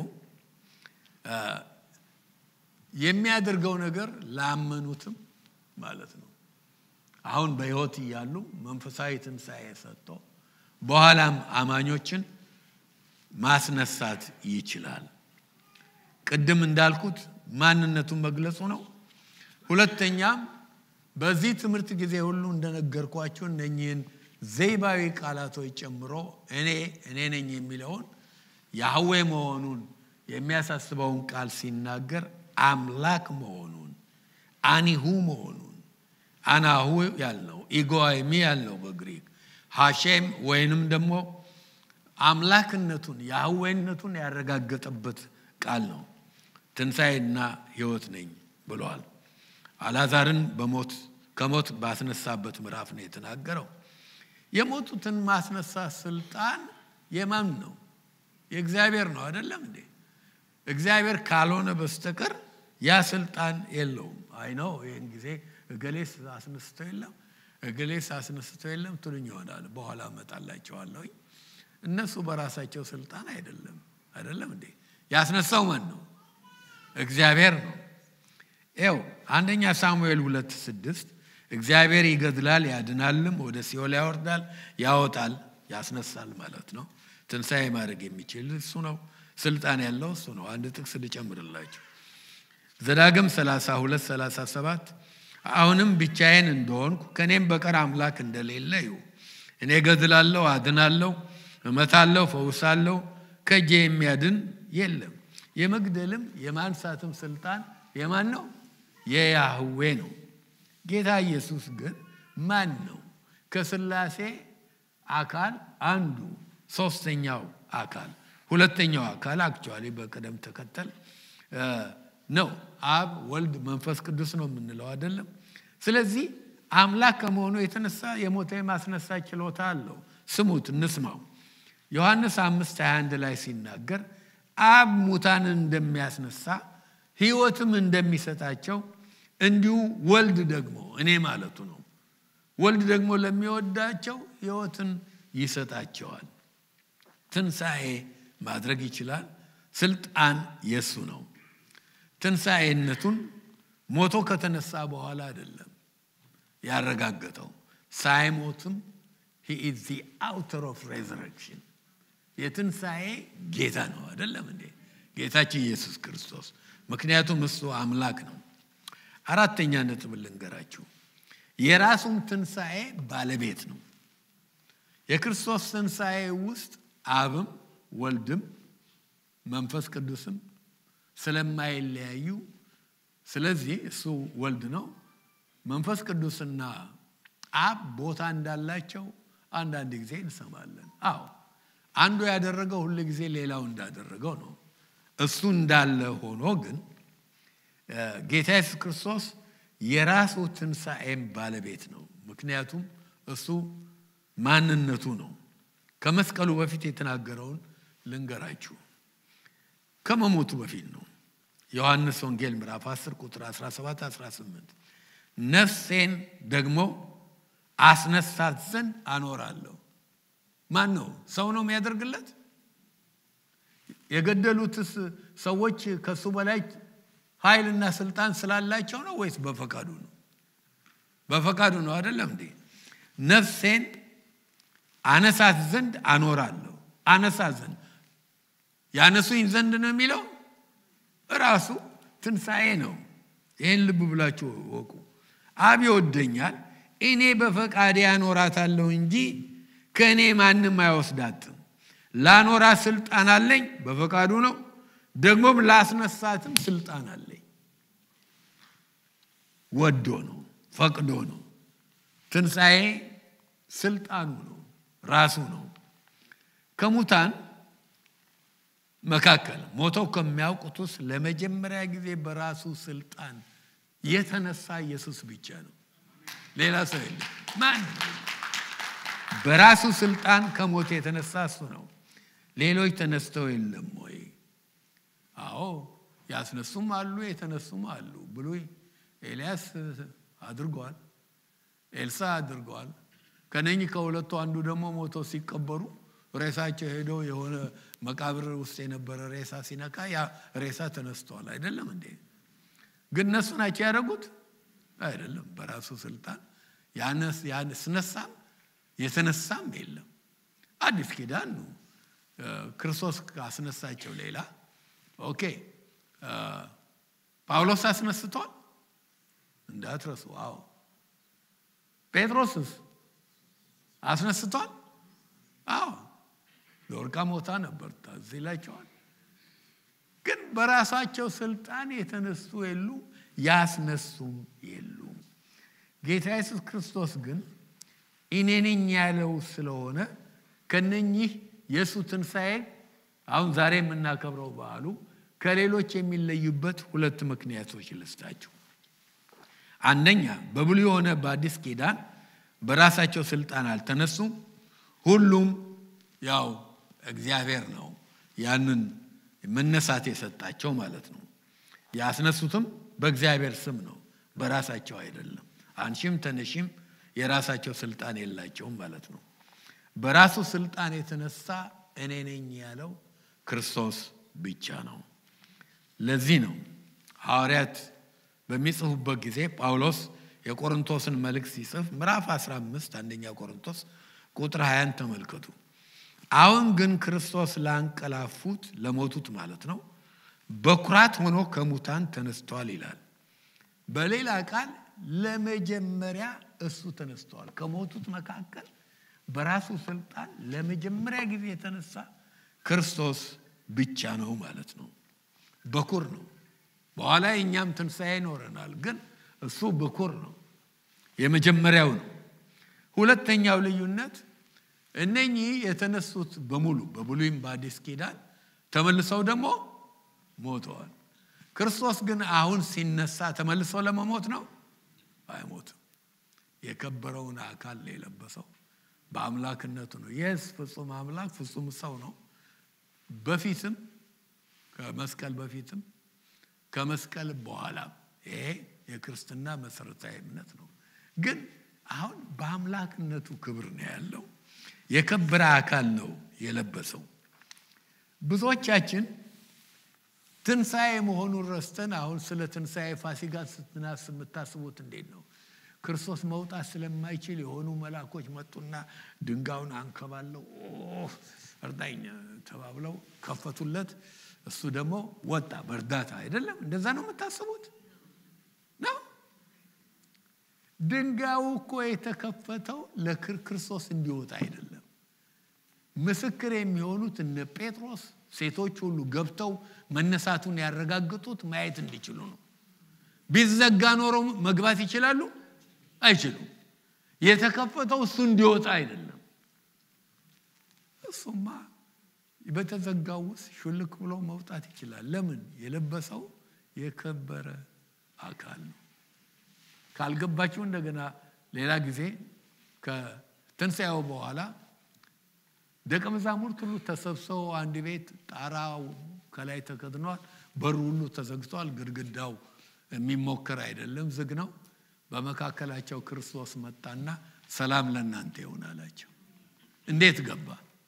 የሚያደርገው ነገር ላመኑትም ማለት ነው አሁን በህይወት እያሉ መንፈሳዊ ትንሣኤ ሰጥቶ በኋላም አማኞችን ማስነሳት ይችላል ቅድም እንዳልኩት ማንነቱን መግለጹ ነው ሁለተኛም በዚህ ትምህርት ጊዜ ሁሉ እንደነገርኳችሁ እነኚህን ዘይባዊ ቃላቶች ጨምሮ እኔ እኔ ነኝ የሚለውን ያህዌ መሆኑን የሚያሳስበውን ቃል ሲናገር አምላክ መሆኑን አኒሁ መሆኑን አናሁ ያልነው ኢጎይሚ ያልነው በግሪክ ሐሼም ወይንም ደግሞ አምላክነቱን የአዌነቱን ያረጋገጠበት ቃል ነው ትንሣኤና ህይወት ነኝ ብለዋል አላዛርን በሞት ከሞት ባስነሳበት ምዕራፍ ነው የተናገረው የሞቱትን ማስነሳት ስልጣን የማን ነው የእግዚአብሔር ነው አይደለም እንዴ እግዚአብሔር ካልሆነ በስተቀር ያ ስልጣን የለውም አይ ነው ይህን ጊዜ እገሌስ አስነስቶ የለም እገሌስ አስነስቶ የለም ትሉኝ ይሆናል በኋላ እመጣላቸዋለሁኝ እነሱ በራሳቸው ስልጣን አይደለም አይደለም እንዴ ያስነሳው ማን ነው እግዚአብሔር ነው ው አንደኛ ሳሙኤል ሁለት ስድስት እግዚአብሔር ይገድላል ያድናልም ወደ ሲኦል ያወርዳል ያወጣል ያስነሳል ማለት ነው ትንሣኤ ማድረግ የሚችል እሱ ነው ስልጣን ያለው እሱ ነው አንድ ጥቅስ ልጨምርላችሁ ዘዳግም 32 37 አሁንም ብቻዬን እንደሆንኩ ከእኔም በቀር አምላክ እንደሌለ ይሁ እኔ ገድላለሁ፣ አድናለሁ፣ እመታለሁ፣ ፈውሳለሁ፣ ከእጄ የሚያድን የለም። የመግደልም የማንሳትም ስልጣን የማን ነው? የያህዌ ነው። ጌታ ኢየሱስ ግን ማን ነው? ከስላሴ አካል አንዱ ሶስተኛው አካል ሁለተኛው አካል አክቹዋሊ በቅደም ተከተል ነው። አብ፣ ወልድ፣ መንፈስ ቅዱስ ነው የምንለው አይደለም። ስለዚህ አምላክ ከመሆኑ የተነሳ የሞተ የማስነሳት ችሎታ አለው። ስሙት፣ እንስማው። ዮሐንስ አምስት 21 ላይ ሲናገር አብ ሙታንን እንደሚያስነሳ ሕይወትም እንደሚሰጣቸው እንዲሁ ወልድ ደግሞ እኔ ማለቱ ነው። ወልድ ደግሞ ለሚወዳቸው ሕይወትን ይሰጣቸዋል። ትንሣኤ ማድረግ ይችላል። ስልጣን የሱ ነው። ትንሣኤነቱን ሞቶ ከተነሳ በኋላ አይደለም ያረጋገጠው። ሳይሞትም ሂ ኢዝ ዚ አውተር ኦፍ ሬዘረክሽን የትንሣኤ ጌታ ነው አይደለም እንዴ? ጌታችን ኢየሱስ ክርስቶስ። ምክንያቱም እሱ አምላክ ነው። አራተኛ ነጥብ ልንገራችሁ። የራሱም ትንሣኤ ባለቤት ነው። የክርስቶስ ትንሣኤ ውስጥ አብም ወልድም መንፈስ ቅዱስም ስለማይለያዩ፣ ስለዚህ እሱ ወልድ ነው። መንፈስ ቅዱስና አብ ቦታ እንዳላቸው አንዳንድ ጊዜ እንሰማለን። አዎ አንዱ ያደረገው ሁል ጊዜ ሌላው እንዳደረገው ነው። እሱ እንዳለ ሆኖ ግን ጌታ ኢየሱስ ክርስቶስ የራሱ ትንሣኤም ባለቤት ነው። ምክንያቱም እሱ ማንነቱ ነው። ከመስቀሉ በፊት የተናገረውን ልንገራችሁ። ከመሞቱ በፊት ነው። ዮሐንስ ወንጌል ምዕራፍ 10 ቁጥር 17 18 ነፍሴን ደግሞ አስነሳት ዘንድ አኖራለሁ። ማን ነው? ሰው ነው የሚያደርግለት? የገደሉትስ ሰዎች ከሱ በላይ ኃይልና ስልጣን ስላላቸው ነው ወይስ በፈቃዱ ነው? በፈቃዱ ነው አይደለም እንዴ? ነፍሴን አነሳት ዘንድ አኖራለሁ። አነሳት ዘንድ ያነሱኝ ዘንድ ነው የሚለው እራሱ ትንሣኤ ነው። ይህን ልብ ብላችሁ ወቁ። አብ ይወደኛል፣ እኔ በፈቃዴ አኖራታለሁ እንጂ ከእኔ ማንም አይወስዳትም። ላኖራ ስልጣን አለኝ፣ በፈቃዱ ነው። ደግሞም ላስነሳትም ስልጣን አለኝ። ወዶ ነው፣ ፈቅዶ ነው። ትንሣኤ ስልጣኑ ነው፣ ራሱ ነው። ከሙታን መካከል ሞተው ከሚያውቁት ውስጥ ለመጀመሪያ ጊዜ በራሱ ስልጣን የተነሳ ኢየሱስ ብቻ ነው። ሌላ ሰው የለም። ማን በራሱ ስልጣን ከሞት የተነሳ እሱ ነው። ሌሎች ተነስተው የለም ወይ? አዎ ያስነሱም አሉ፣ የተነሱም አሉ። ብሉይ ኤልያስ አድርገዋል፣ ኤልሳ አድርገዋል። ከነኚህ ከሁለቱ አንዱ ደግሞ ሞተው ሲቀበሩ ሬሳቸው ሄደው የሆነ መቃብር ውስጥ የነበረ ሬሳ ሲነካ ያ ሬሳ ተነስተዋል። አይደለም እንዴ? ግን እነሱ ናቸው ያደረጉት አይደለም። በራሱ ስልጣን ያስነሳም የተነሳም የለም። አዲስ ኪዳን ነው። ክርስቶስ ካስነሳቸው ሌላ ኦኬ። ጳውሎስ አስነስቷል እንዳትረሱ። አዎ ጴጥሮስስ አስነስቷል። አዎ ለወርቃ ሞታ ነበር ታዝ ይላቸዋል። ግን በራሳቸው ስልጣን የተነሱ የሉ ያስነሱም የሉም። ጌታ ኢየሱስ ክርስቶስ ግን እኔ ነኝ ያለው ስለሆነ ከነኚህ የእሱ ትንሣኤ አሁን ዛሬ የምናከብረው በዓሉ ከሌሎች የሚለዩበት ሁለት ምክንያቶች ልስጣችሁ። አንደኛ በብሉይ የሆነ በአዲስ ኪዳን በራሳቸው ስልጣን አልተነሱም። ሁሉም ያው እግዚአብሔር ነው ያንን መነሳት የሰጣቸው ማለት ነው። ያስነሱትም በእግዚአብሔር ስም ነው፣ በራሳቸው አይደለም። አንሺም ተነሺም የራሳቸው ስልጣን የላቸውም ማለት ነው። በራሱ ስልጣን የተነሳ እኔ ነኝ ያለው ክርስቶስ ብቻ ነው። ለዚህ ነው ሐዋርያት በሚጽፉበት ጊዜ ጳውሎስ የቆሮንቶስን መልእክት ሲጽፍ ምዕራፍ 15 አንደኛ ቆሮንቶስ ቁጥር 20 ተመልከቱ። አሁን ግን ክርስቶስ ላንቀላፉት ለሞቱት ማለት ነው በኩራት ሆኖ ከሙታን ተነስቷል ይላል። በሌላ ቃል ለመጀመሪያ እሱ ተነስተዋል። ከሞቱት መካከል በራሱ ስልጣን ለመጀመሪያ ጊዜ የተነሳ ክርስቶስ ብቻ ነው ማለት ነው። በኩር ነው። በኋላ የእኛም ትንሣኤ ይኖረናል፣ ግን እሱ በኩር ነው፣ የመጀመሪያው ነው። ሁለተኛው ልዩነት እነኚህ የተነሱት በሙሉ በብሉይም በአዲስ ኪዳን ተመልሰው ደግሞ ሞተዋል። ክርስቶስ ግን አሁን ሲነሳ ተመልሶ ለመሞት ነው? አይሞትም። የከበረውን አካል የለበሰው በአምላክነቱ ነው። የስ ፍጹም አምላክ ፍጹም ሰው ነው። በፊትም ከመስቀል በፊትም ከመስቀል በኋላም ይሄ የክርስትና መሰረታዊ እምነት ነው። ግን አሁን በአምላክነቱ ክብር ነው ያለው። የከበረ አካል ነው የለበሰው። ብዙዎቻችን ትንሣኤ መሆኑን ረስተን አሁን ስለ ትንሣኤ ፋሲካ ስትናስብ የምታስቡት እንዴት ነው? ክርስቶስ መውጣት ስለማይችል የሆኑ መልአኮች መጡና ድንጋዩን አንከባለው እርዳኝ ተባብለው ከፈቱለት። እሱ ደግሞ ወጣ በእርዳታ አይደለም። እንደዛ ነው የምታስቡት ነው። ድንጋዩ እኮ የተከፈተው ለክርስቶስ እንዲወጣ አይደለም። ምስክር የሚሆኑት እነ ጴጥሮስ ሴቶች ሁሉ ገብተው መነሳቱን ያረጋግጡት ማየት እንዲችሉ ነው። ቢዘጋ ኖሮ መግባት ይችላሉ? አይችሉም። የተከፈተው እሱ እንዲወጣ አይደለም። እሱማ በተዘጋው ውስጥ ሹልክ ብሎ መውጣት ይችላል። ለምን? የለበሰው የከበረ አካል ነው። ካልገባችሁ እንደገና ሌላ ጊዜ ከትንሣኤው በኋላ ደቀ መዛሙርት ሁሉ ተሰብስበው አንድ ቤት ጣራው ከላይ ተከድኗል፣ በሩ ሁሉ ተዘግቷል፣ ግድግዳው የሚሞከር አይደለም፣ ዝግ ነው። በመካከላቸው ክርስቶስ መጣና ሰላም ለእናንተ ይሁን አላቸው። እንዴት ገባ?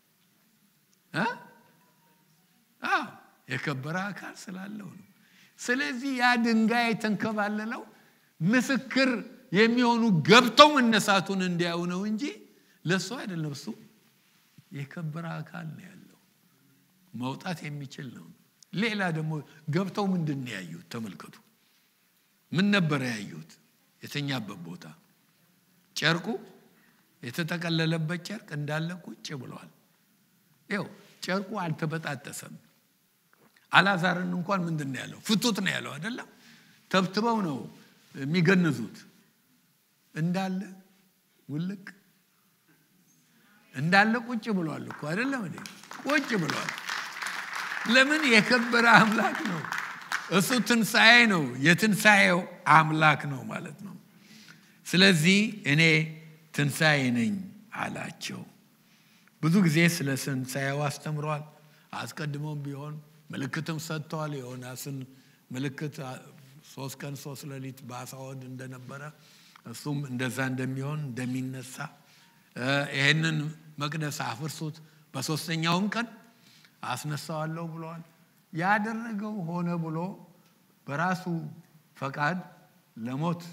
የከበረ አካል ስላለው ነው። ስለዚህ ያ ድንጋይ የተንከባለለው ምስክር የሚሆኑ ገብተው መነሳቱን እንዲያዩ ነው እንጂ ለእሱ አይደለም። እሱ የከበረ አካል ነው ያለው መውጣት የሚችል ነው። ሌላ ደግሞ ገብተው ምንድን ነው ያዩት? ተመልከቱ። ምን ነበረ ያዩት? የተኛበት ቦታ ጨርቁ የተጠቀለለበት ጨርቅ እንዳለ ቁጭ ብሏል። ይኸው ጨርቁ አልተበጣጠሰም። አላዛርን እንኳን ምንድን ነው ያለው? ፍቱት ነው ያለው አይደለም። ተብትበው ነው የሚገንዙት። እንዳለ ውልቅ እንዳለ ቁጭ ብሏል እኮ አይደለም እንዴ? ቁጭ ብሏል። ለምን? የከበረ አምላክ ነው እሱ። ትንሣኤ ነው፣ የትንሣኤው አምላክ ነው ማለት ነው። ስለዚህ እኔ ትንሣኤ ነኝ አላቸው። ብዙ ጊዜ ስለ ትንሣኤው አስተምረዋል። አስቀድሞም ቢሆን ምልክትም ሰጥተዋል። የዮናስን ምልክት ሶስት ቀን ሶስት ሌሊት በአሳ ሆድ እንደነበረ እሱም እንደዛ እንደሚሆን እንደሚነሳ ይሄንን መቅደስ አፍርሱት በሶስተኛውም ቀን አስነሳዋለሁ ብለዋል። ያደረገው ሆነ ብሎ በራሱ ፈቃድ ለሞት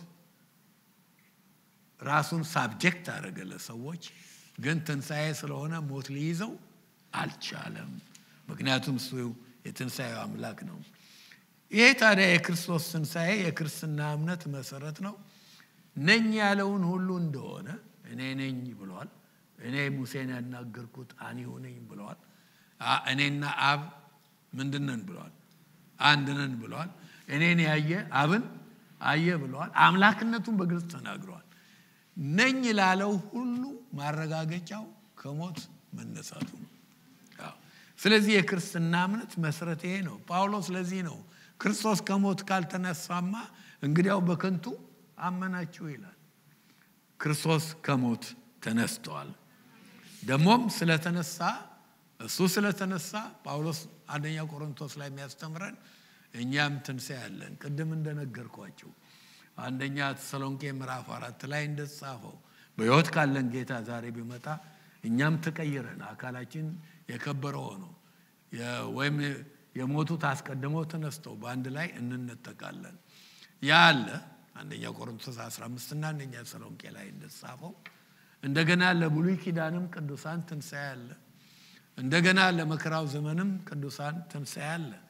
ራሱን ሳብጀክት አደረገ ለሰዎች። ግን ትንሣኤ ስለሆነ ሞት ሊይዘው አልቻለም። ምክንያቱም እሱ የትንሣኤው አምላክ ነው። ይሄ ታዲያ የክርስቶስ ትንሣኤ የክርስትና እምነት መሰረት ነው። ነኝ ያለውን ሁሉ እንደሆነ እኔ ነኝ ብለዋል። እኔ ሙሴን ያናገርኩት አኒሁ ነኝ ብለዋል። እኔና አብ ምንድን ነን ብለዋል? አንድ ነን ብለዋል። እኔን ያየ አብን አየ ብለዋል። አምላክነቱን በግልጽ ተናግረዋል። ነኝ ላለው ሁሉ ማረጋገጫው ከሞት መነሳቱ ነው። ስለዚህ የክርስትና እምነት መሰረት ይሄ ነው። ጳውሎስ ለዚህ ነው ክርስቶስ ከሞት ካልተነሳማ እንግዲያው በከንቱ አመናችሁ ይላል። ክርስቶስ ከሞት ተነስተዋል። ደግሞም ስለተነሳ እሱ ስለተነሳ ጳውሎስ አንደኛ ቆሮንቶስ ላይ የሚያስተምረን እኛም ትንሣኤ ያለን ቅድም እንደነገርኳቸው አንደኛ ተሰሎንቄ ምዕራፍ አራት ላይ እንደተጻፈው በሕይወት ካለን ጌታ ዛሬ ቢመጣ እኛም ተቀይረን አካላችን የከበረ ሆኖ ወይም የሞቱት አስቀድመው ተነስተው በአንድ ላይ እንነጠቃለን። ያ አለ አንደኛ ቆሮንቶስ 15 እና አንደኛ ተሰሎንቄ ላይ እንደተጻፈው እንደገና ለብሉይ ኪዳንም ቅዱሳን ትንሣኤ አለ። እንደገና ለመከራው ዘመንም ቅዱሳን ትንሣኤ አለ።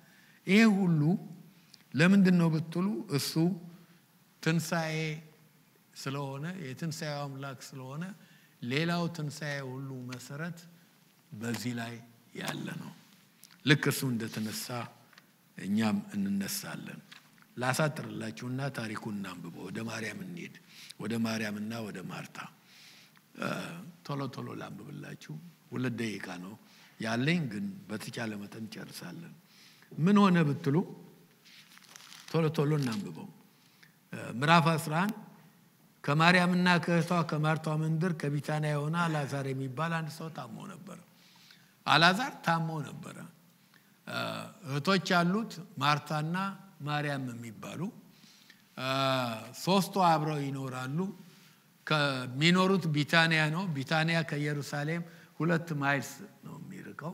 ይሄ ሁሉ ለምንድን ነው ብትሉ እሱ ትንሣኤ ስለሆነ የትንሣኤው አምላክ ስለሆነ ሌላው ትንሣኤ ሁሉ መሰረት በዚህ ላይ ያለ ነው። ልክ እሱ እንደተነሳ እኛም እንነሳለን። ላሳጥርላችሁና ታሪኩን እናንብበው። ወደ ማርያም እንሄድ። ወደ ማርያምና ወደ ማርታ ቶሎ ቶሎ ላንብብላችሁ። ሁለት ደቂቃ ነው ያለኝ፣ ግን በተቻለ መጠን ጨርሳለን። ምን ሆነ ብትሉ ቶሎ ቶሎ እናንብበው። ምዕራፍ 11 ከማርያምና ከእህቷ ከማርቷ መንደር ከቢታንያ የሆነ አልዓዛር የሚባል አንድ ሰው ታሞ ነበረ። አልዓዛር ታሞ ነበረ። እህቶች ያሉት ማርታና ማርያም የሚባሉ ሶስቱ አብረው ይኖራሉ። ከሚኖሩት ቢታንያ ነው። ቢታንያ ከኢየሩሳሌም ሁለት ማይልስ ነው የሚርቀው።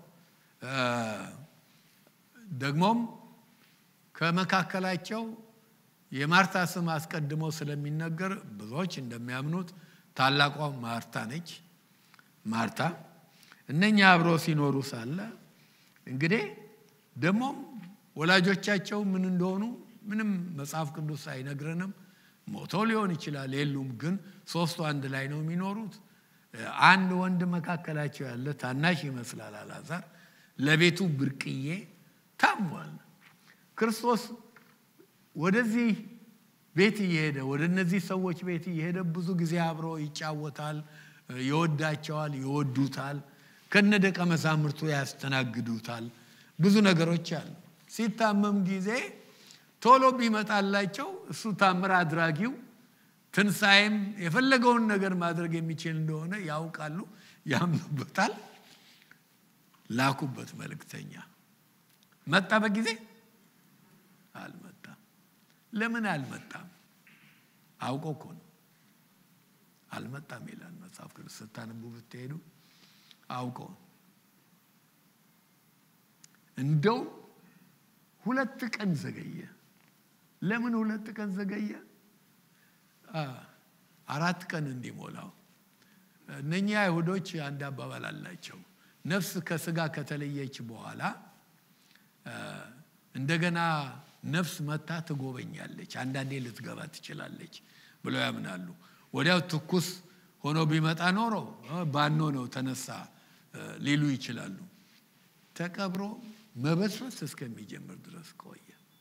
ደግሞም ከመካከላቸው የማርታ ስም አስቀድሞ ስለሚነገር ብዙዎች እንደሚያምኑት ታላቋ ማርታ ነች። ማርታ እነኛ አብረው ሲኖሩ ሳለ እንግዲህ ደግሞም ወላጆቻቸው ምን እንደሆኑ ምንም መጽሐፍ ቅዱስ አይነግረንም። ሞተው ሊሆን ይችላል፣ የሉም። ግን ሶስቱ አንድ ላይ ነው የሚኖሩት። አንድ ወንድ መካከላቸው ያለ ታናሽ ይመስላል አልዓዛር፣ ለቤቱ ብርቅዬ ታሟል። ክርስቶስ ወደዚህ ቤት እየሄደ ወደ እነዚህ ሰዎች ቤት እየሄደ ብዙ ጊዜ አብሮ ይጫወታል፣ ይወዳቸዋል፣ ይወዱታል። ከነ ደቀ መዛሙርቱ ያስተናግዱታል። ብዙ ነገሮች አሉ። ሲታመም ጊዜ ቶሎ ቢመጣላቸው እሱ ታምር አድራጊው ትንሣኤም የፈለገውን ነገር ማድረግ የሚችል እንደሆነ ያውቃሉ፣ ያምኑበታል። ላኩበት መልእክተኛ። መጣ በጊዜ አልመጣም። ለምን አልመጣም? አውቆ እኮ ነው አልመጣም ይላል መጽሐፍ ቅዱስ ስታነቡ ብትሄዱ አውቆ እንደው ሁለት ቀን ዘገየ። ለምን ሁለት ቀን ዘገየ? አራት ቀን እንዲሞላው። እነኚህ አይሁዶች አንድ አባባል አላቸው። ነፍስ ከስጋ ከተለየች በኋላ እንደገና ነፍስ መታ ትጎበኛለች፣ አንዳንዴ ልትገባ ትችላለች ብለው ያምናሉ። ወዲያው ትኩስ ሆኖ ቢመጣ ኖሮ ባኖ ነው ተነሳ ሊሉ ይችላሉ። ተቀብሮ መበስበስ እስከሚጀምር ድረስ ቆየ።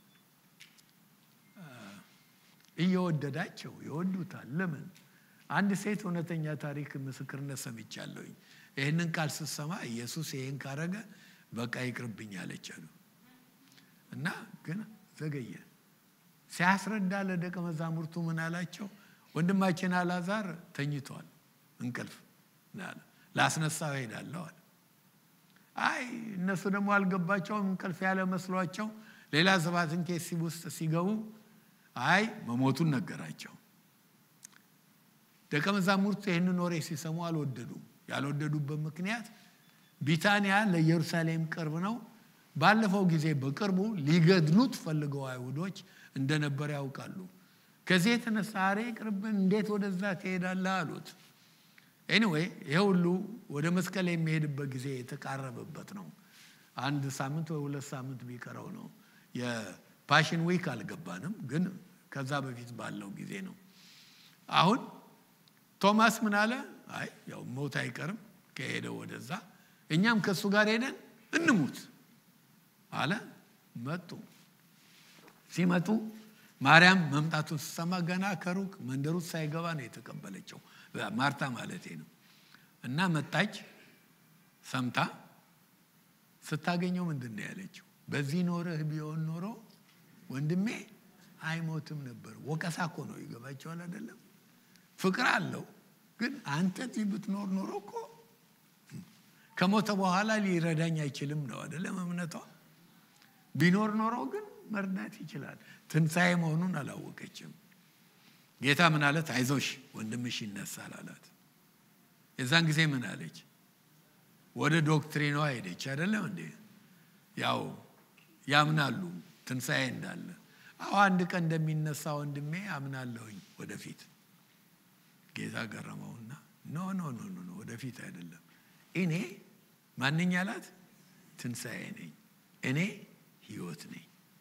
እየወደዳቸው ይወዱታል። ለምን? አንድ ሴት እውነተኛ ታሪክ ምስክርነት ሰምቻለሁኝ። ይህንን ቃል ስትሰማ ኢየሱስ ይህን ካረገ በቃ ይቅርብኝ አለች አሉ እና ግን ዘገየ። ሲያስረዳ ለደቀ መዛሙርቱ ምን አላቸው? ወንድማችን አልዓዛር ተኝቷል፣ እንቅልፍ ላስነሳው እሄዳለሁ አለ። አይ እነሱ ደግሞ አልገባቸውም። እንቅልፍ ያለ መስሏቸው ሌላ ሰባትን ኬስ ውስጥ ሲገቡ አይ መሞቱን ነገራቸው። ደቀ መዛሙርቱ ይህንን ወሬ ሲሰሙ አልወደዱም። ያልወደዱበት ምክንያት ቢታንያ ለኢየሩሳሌም ቅርብ ነው። ባለፈው ጊዜ በቅርቡ ሊገድሉት ፈልገው አይሁዶች እንደነበር ያውቃሉ። ከዚህ የተነሳ አሬ ቅርብን እንዴት ወደዛ ትሄዳለህ አሉት። ኤኒዌይ ይሄ ሁሉ ወደ መስቀል የሚሄድበት ጊዜ የተቃረበበት ነው። አንድ ሳምንት ወይ ሁለት ሳምንት ቢቀረው ነው። የፓሽን ዊክ አልገባንም፣ ግን ከዛ በፊት ባለው ጊዜ ነው። አሁን ቶማስ ምን አለ? አይ ያው ሞት አይቀርም ከሄደ ወደዛ፣ እኛም ከእሱ ጋር ሄደን እንሙት አለ። መጡ። ሲመጡ ማርያም መምጣቱን ስትሰማ ገና ከሩቅ መንደሩ ሳይገባ ነው የተቀበለችው። ማርታ ማለቴ ነው። እና መጣች። ሰምታ ስታገኘው ምንድን ነው ያለችው? በዚህ ኖረህ ቢሆን ኖሮ ወንድሜ አይሞትም ነበር። ወቀሳ እኮ ነው። ይገባቸዋል አይደለም? ፍቅር አለው ግን አንተ እዚህ ብትኖር ኖሮ እኮ ከሞተ በኋላ ሊረዳኝ አይችልም ነው አይደለም እምነቷ። ቢኖር ኖሮ ግን መርዳት ይችላል። ትንሣኤ መሆኑን አላወቀችም። ጌታ ምን አለት? አይዞሽ ወንድምሽ ይነሳል አላት። የዛን ጊዜ ምን አለች? ወደ ዶክትሪኗ ሄደች። አይደለም እንዴ? ያው ያምናሉ ትንሣኤ እንዳለ። አሁ አንድ ቀን እንደሚነሳ ወንድሜ አምናለሁኝ ወደፊት። ጌታ ገረመውና ኖ ኖ ኖ ኖ ወደፊት አይደለም እኔ ማንኛ አላት? ትንሣኤ ነኝ፣ እኔ ህይወት ነኝ።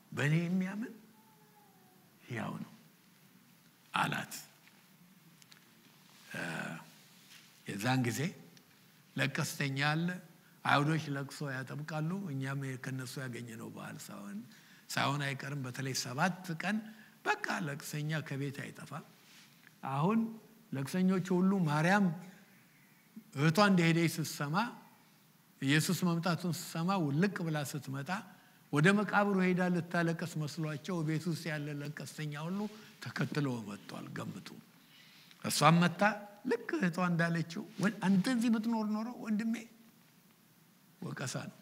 በእኔ የሚያምን ሕያው ነው አላት። የዛን ጊዜ ለቀስተኛ አለ። አይሁዶች ለቅሶ ያጠብቃሉ። እኛም ከነሱ ያገኘነው በዓል ሳይሆን ሳይሆን አይቀርም። በተለይ ሰባት ቀን በቃ ለቅሰኛ ከቤት አይጠፋም። አሁን ለቅሰኞቹ ሁሉ ማርያም እህቷ እንደሄደች ስትሰማ ኢየሱስ መምጣቱን ስትሰማ ውልቅ ብላ ስትመጣ ወደ መቃብሩ ሄዳ ልታለቀስ መስሏቸው ቤት ውስጥ ያለ ለቀስተኛ ሁሉ ተከትለው መጥቷል። ገምቱ። እሷም መታ ልክ እህቷ እንዳለችው አንተ እዚህ ብትኖር ኖሮ ወንድሜ ወቀሳ ነው።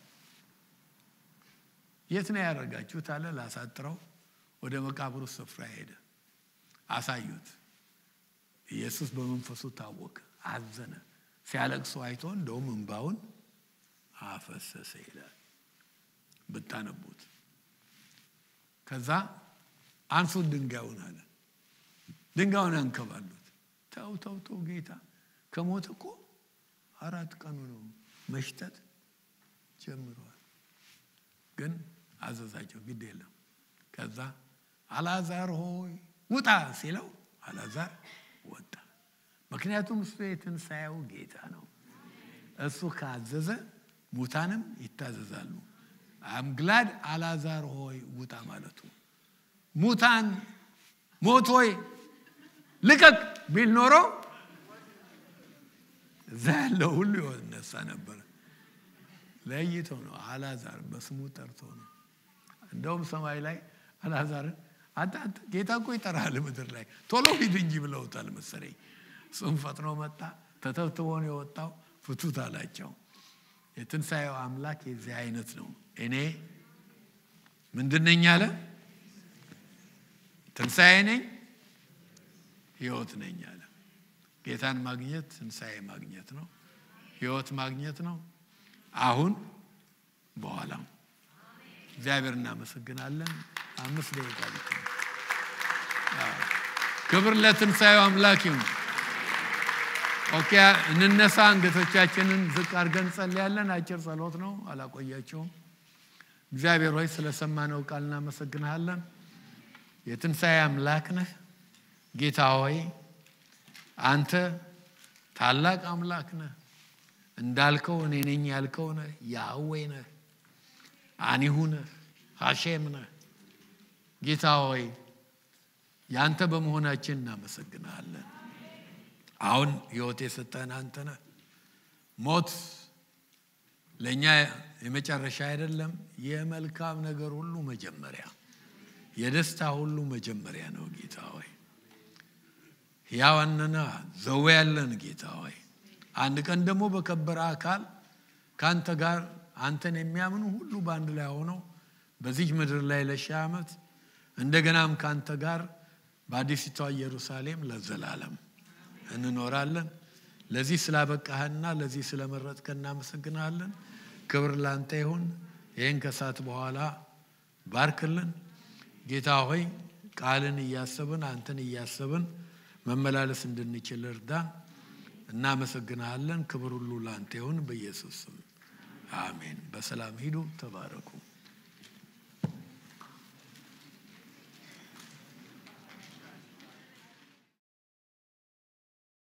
የት ነው ያደረጋችሁት አለ። ላሳጥረው ወደ መቃብሩ ስፍራ ሄደ። አሳዩት። ኢየሱስ በመንፈሱ ታወቀ፣ አዘነ። ሲያለቅሱ አይቶ እንደውም እንባውን አፈሰሰ ይላል ብታነቡት። ከዛ አንሱት ድንጋዩን አለ። ድንጋዩን አንከባሉት። ተው ተው ተው ጌታ ከሞት እኮ አራት ቀኑ ነው፣ መሽተት ጀምረዋል። ግን አዘዛቸው፣ ግድ የለም። ከዛ አልዓዛር ሆይ ውጣ ሲለው አልዓዛር ወጣ። ምክንያቱም እሱ የትንሣኤው ጌታ ነው። እሱ ካዘዘ ሙታንም ይታዘዛሉ። አምግላድ አልዓዛር ሆይ ውጣ ማለቱ ሙታን ሞት ሆይ ልቀቅ ቢል ኖሮ እዛ ያለው ሁሉ ይነሳ ነበረ። ለይቶ ነው አልዓዛር በስሙ ጠርቶ ነው። እንደውም ሰማይ ላይ አልዓዛርን አንተ አንተ ጌታ እኮ ይጠራል ምድር ላይ ቶሎ ሂድ እንጂ ብለውታል መሰለኝ። እሱም ፈጥኖ መጣ። ተተብትቦ ነው የወጣው። ፍቱት አላቸው። የትንሣኤው አምላክ የዚህ አይነት ነው። እኔ ምንድን ነኝ አለ? ትንሣኤ ነኝ፣ ህይወት ነኝ አለ። ጌታን ማግኘት ትንሣኤ ማግኘት ነው፣ ህይወት ማግኘት ነው። አሁን በኋላም እግዚአብሔር እናመሰግናለን። አምስት ደቂቃ ልክ ነው። ክብር ለትንሣኤው አምላክ ይሁን። ኦኬ፣ እንነሳ። አንገቶቻችንን ዝቅ አድርገን እንጸልያለን። አጭር ጸሎት ነው፣ አላቆያቸውም። እግዚአብሔር ሆይ ስለሰማነው ቃል እናመሰግንሃለን። የትንሣኤ አምላክ ነህ ጌታ ሆይ አንተ ታላቅ አምላክ ነህ። እንዳልከው እኔ ነኝ ያልከው ነህ። ያህዌ ነህ፣ አኒሁ ነህ፣ ሐሼም ነህ። ጌታ ሆይ ያንተ በመሆናችን እናመሰግንሃለን። አሁን ህይወት የሰጠህን አንተ ነህ። ሞት ለእኛ የመጨረሻ አይደለም፣ የመልካም ነገር ሁሉ መጀመሪያ፣ የደስታ ሁሉ መጀመሪያ ነው። ጌታ ሆይ ሕያዋንና ዘዌ ያለን ጌታ ሆይ አንድ ቀን ደግሞ በከበረ አካል ከአንተ ጋር አንተን የሚያምኑ ሁሉ በአንድ ላይ ሆነው በዚህ ምድር ላይ ለሺህ ዓመት እንደገናም ከአንተ ጋር በአዲሲቷ ኢየሩሳሌም ለዘላለም እንኖራለን። ለዚህ ስላበቃህና ለዚህ ስለመረጥከ እናመሰግናለን። ክብር ላንተ ይሁን። ይህን ከሰዓት በኋላ ባርክልን ጌታ ሆይ ቃልን እያሰብን አንተን እያሰብን መመላለስ እንድንችል እርዳን። እናመሰግናለን። ክብር ሁሉ ላንተ ይሁን። በኢየሱስ ስም አሜን። በሰላም ሂዱ። ተባረኩ።